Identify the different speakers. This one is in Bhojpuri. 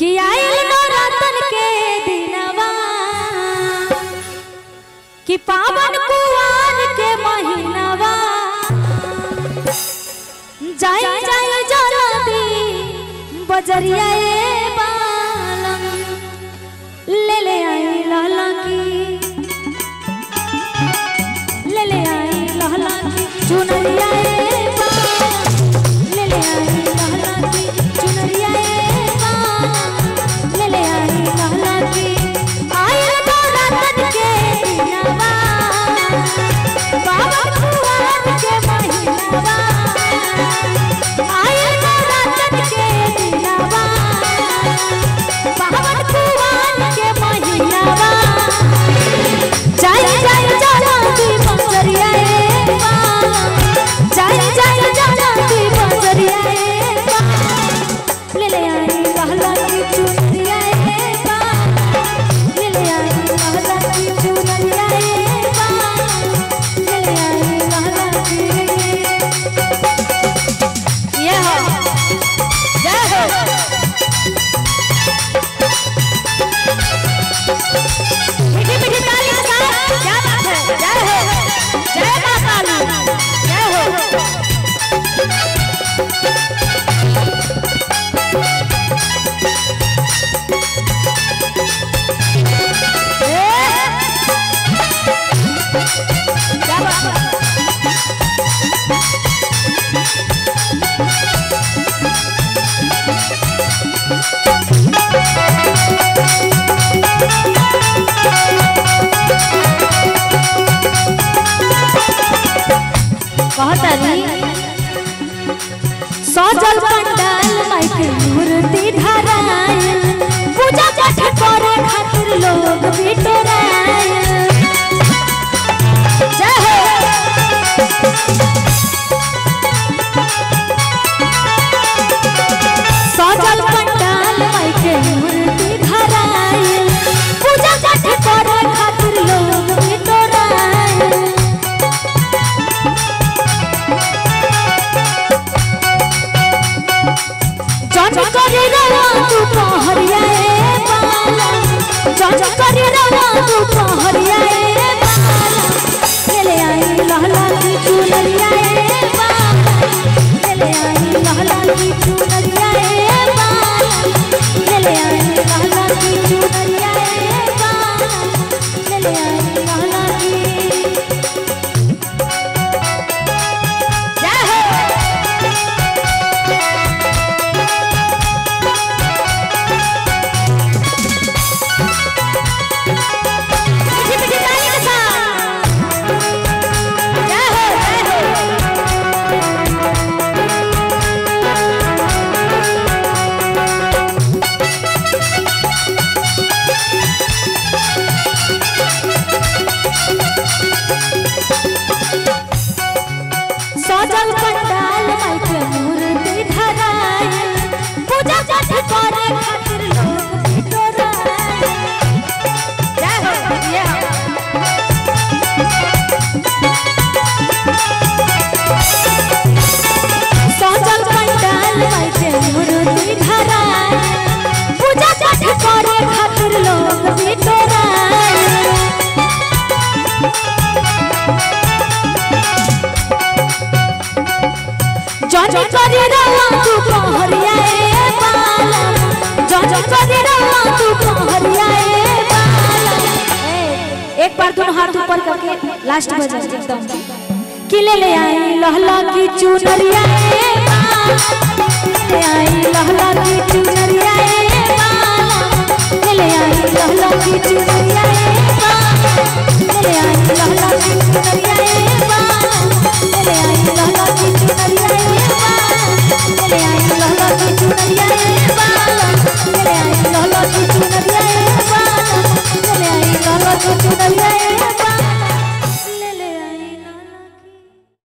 Speaker 1: कि आइल नवरातन के दिनवा कि पावन कुआर के महीनवा जाई जाई जल्दी बजरिया ए बालम ले ले आई लाला की ले ले आई लाला की चुनरिया ए बालम ले ले आई लाला की चुनरिया ए बालम ले ले आई लाला की आइल नवरातन के दिनवा बाबा कुआर के महीनवा आइल नवरातन के दिनवा बाबा कुआर के महीनवा जाई जाई जलाती बंजरिया ए बालम जाई जाई जलाती बंजरिया ए बालम ले ले आई लहला की चुनरिया ए बालम ले ले आई लहला की चुनरिया ए बालम ले ले आई लहला की ये हो जय हो मीठी मीठी ताली के साथ क्या बात है जय हो जय माता काली जय हो क्या बात है कहतारी सजल पंडाल माइके मूर्ति धरायल पूजा पाठ करे खातिर लोग बिटोरायल जय हो सजल पंडाल माइके मूर्ति धरायल पूजा पाठ करे खातिर लोग बिटोरायल जज करे रवा तू पहरिया ए बालम जज करे रवा तू पहरिया ए बालम ले ले आई लहला की चुनरिया ए बालम ले ले आई लहला की चुनरिया ए बालम ले ले आई लहला की चुनरिया ए बालम ले ले आई लहला की जय हो मीठी मीठी ताली के साथ जय हो जय हो सजल पंडाल माइके मूर्ति धरायल पूजा पाठ करे खातिर लोग बिटोरायल जय हो जय हो सजल पंडाल माइके मूर्ति धरायल पूजा पाठ करे खातिर लोग बिटोरायल जज करे रवा तू पहरिया ए बालम जज करे रवा तू पहरिया ए बालम ए, एक बार दोनों हाथ ऊपर करके लास्ट बजा एकदम कि ले ले आई लहला की चुनरिया ए बालम ले आई लहला की चुनरिया ए बालम ले ले आई लहला की चुनरिया ए